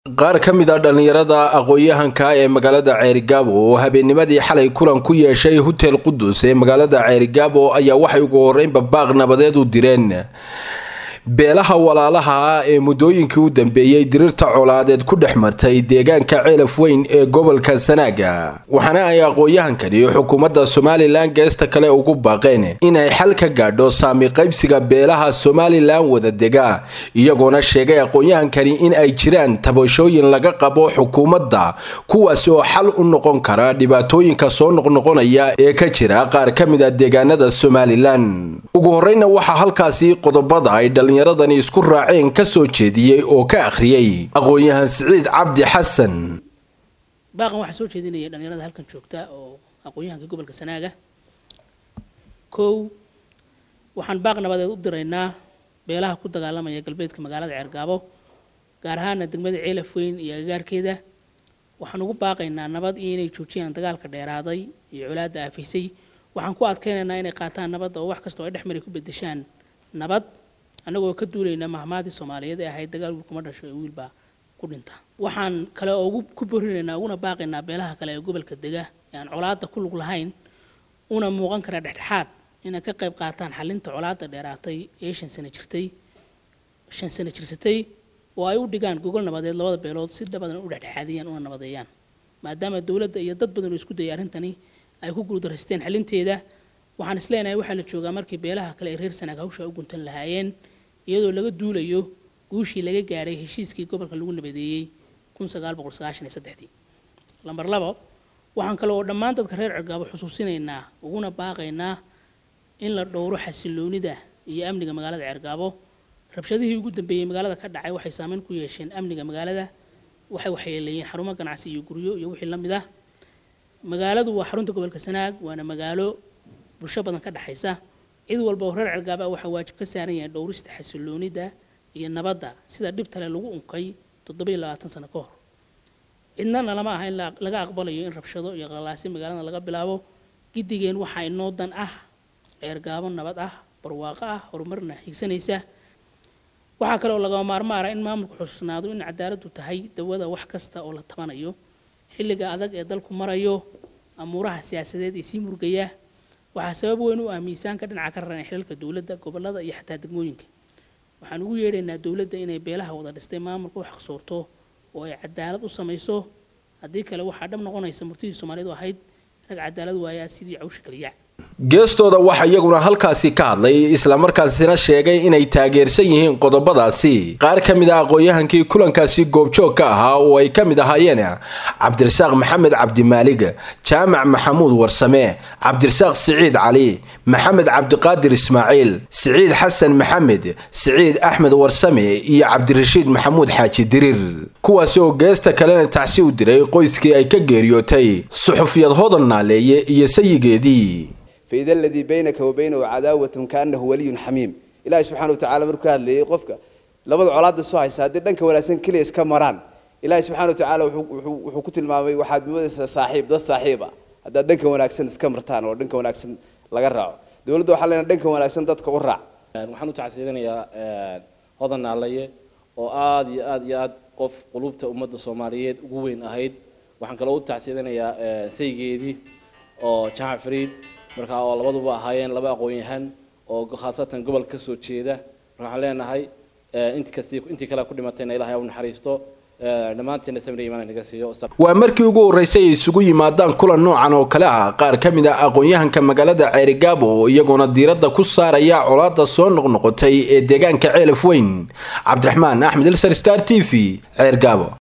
qaar ka mid a dhallinyarada aqoon-yahanka ee magaalada ceerigaabo oo habeennimadii xalay kulan ku yeeshay hotel qudus ee magaalada ceerigaabo ayaa waxay ugu horeynba baaq nabadeed u direen beelaha walaalaha ah ee muddooyinkii u dambeeyey diriirta colaadeed ku dhex martay deegaanka ceelaf weyn ee gobolka sanaaga waxaana ay aqoon-yahankani xukuumadda somalilan geesta kale ugu baaqeen inay xal ka gaadho saami qaybsiga beelaha somalilan wada dega iyagoona sheegay aqoon-yahankani in ay jiraan tabashooyin laga qabo xukuumadda kuwaasi oo xal u noqon kara dhibaatooyinka soo noqnoqonaya ee ka jira qaar ka mid a deegaanada somalilan ugu horeyna waxaa halkaasi qodobada ay dhallinyaradani isku raaceen ka soo jeediyey oo ka akhriyey aqoon-yahan siciid cabdi xasan baaqan waxaa soo jeedinaya dhallinyarada halkan joogta oo aqoon-yahanka gobolka sanaaga kow waxaan baaq nabadeed u diraynaa beelaha ku dagaalamaya galbeedka magaalada ceergaabo gaar ahaana degmada ceelaf weyn iyo agagaarkeeda waxaan ugu baaqaynaa nabad iyo inay joojiyaan dagaalka dheeraaday iyo colaadda aafisay waxaan ku adkaynaynaa inay qaataan nabadda oo wax kastoo ay dhexmari ku bedeshaan nabad annagoo ka duulaynaa mahmaadii soomaaliyeed ee ahayd dagaal wiilkuma dhasho ee wiilbaa ku dhinta waxaan kale oo ugu ku borinaynaa uguna baaqaynaa beelaha kale ee gobolka dega ee aan colaadda ku lug lahayn una muuqan kara dhexdhexaad inay ka qayb qaataan xalinta colaadda dheeraatay ee shan sano jirtay shan sano jirsatay oo ay u dhigaan gogol nabadeed labada beelood si dhabadan u dhexdhexaadiyaan una nabadeeyaan maadaama dowladda iyo dad badan oo isku dayay arrintani ay ku guuldarraysteen xalinteeda waxaan is leenahay waxaa la joogaa markii beelaha kale ee reer sanaag hawsha u guntan lahaayeen iyadoo laga duulayo guushii laga gaadhay heshiiskii gobolka lagu nabadeeyey lambar labo waxaan kale oo dhammaan dadka reer cergaabo xusuusinaynaa uguna baaqaynaa in la dhowro xasiloonida iyo amniga magaalada ceergaabo rabshadihii ugu dambeeyey magaalada ka dhacay waxay saameyn ku yeesheen amniga magaalada waxay waxyeeleeyeen xarumo ganacsi iyo guryo iyo wixii la mid ah magaaladu waa xarunta gobolka sanaag waana magaalo bulsho badan ka dhexaysa cid walba oo reer cergaaba waxaa waajib ka saaran yahay dhowrista xasiloonida iyo nabadda sida dhibtale lagu unkay toddobiyo labaatan sano ka hor cidnana lama aha in laga aqbalayo in rabshado iyo qalaasi magaalada laga bilaabo giddigeen waxaa inoo dan ah ceergaabo nabad ah barwaaqo ah horumarna higsanaysa waxaa kale oo lagama maarmaara in maamulku xusuusnaado in cadaaladdu tahay dawada wax kasta oo la tabanayo xilliga adag ee dalku marayo amuuraha siyaasadeed ee sii murgaya waxaa sabab weyn u ah miisaanka dhinaca ka raran ee xilalka dowladda gobollada iyo xataa degmooyinka waxaan ugu yeedhaynaa dowladda inay beelaha wada dhistay maamulka u xaqsoorto oo ay cadaalad u samayso haddii kale waxaa dhab noqonaysa murtidii soomaalidu ahayd rag cadaalad waayaa sidii cawsha kaliya geestooda waxaa iyaguna halkaasi ka hadlay islamarkaasina sheegay inay taageersan yihiin qodobadaasi qaar ka mid a aqoon-yahankii kulankaasi goobjoog ka ahaa oo ay ka mid ahaayeen cabdirasaaq maxamed cabdimaalig jaamac maxamuud warsame cabdirasaaq siciid cali maxamed cabdiqaadir ismaaciil siciid xasan maxamed siciid axmed warsame iyo cabdirashiid maxamuud xaaji diriir kuwaasi oo geesta kalena tacsi u diray qoyskii ay ka geeriyootay suxufiyad hodan naaleeye iyo sayigeedii faida aladii baynaka wa baynahu cadaawatun kaanahu waliyun xamiim ilahi subxana watacala markuu ka hadlayay qofka labada colaadda soo haysa haddii dhanka wanaagsan keliya iska maraan ilahi subxana watacaala wuxuu ku tilmaamay waxaad moodaysaa saaxiib dad saaxiib ah haddaad dhanka wanaagsan iska martaan oo dhanka wanaagsan laga raaco dowladda waxaa leenahay dhanka wanaagsan dadka u raac waxaan u tacsiidanayaa hodan naalaye oo aada iyo aada iyo aad qof qulubta ummadda soomaaliyeed ugu weyn ahayd waxaan kaloo u tacsiidanayaa saygeedii oo jaamac fariid markaa oo labaduba ahaayeen laba aqoon-yahan oo khaasatan gobol ka soo jeeda marka waxaan leenahay intii kasti intii kale ku dhimatayna ilahay ha u naxariisto dhammaanteena samir imaan naga siiyo waa markii ugu horreysay ay isugu yimaadaan kulan noocan oo kale ah qaar ka mid ah aqoon-yahanka magaalada ceerigaabo oo iyagoona diiradda ku saaraya colaadda soo noqnoqotay ee deegaanka ceelaf weyn cabdiraxmaan axmed ilsar star t v ceergaabo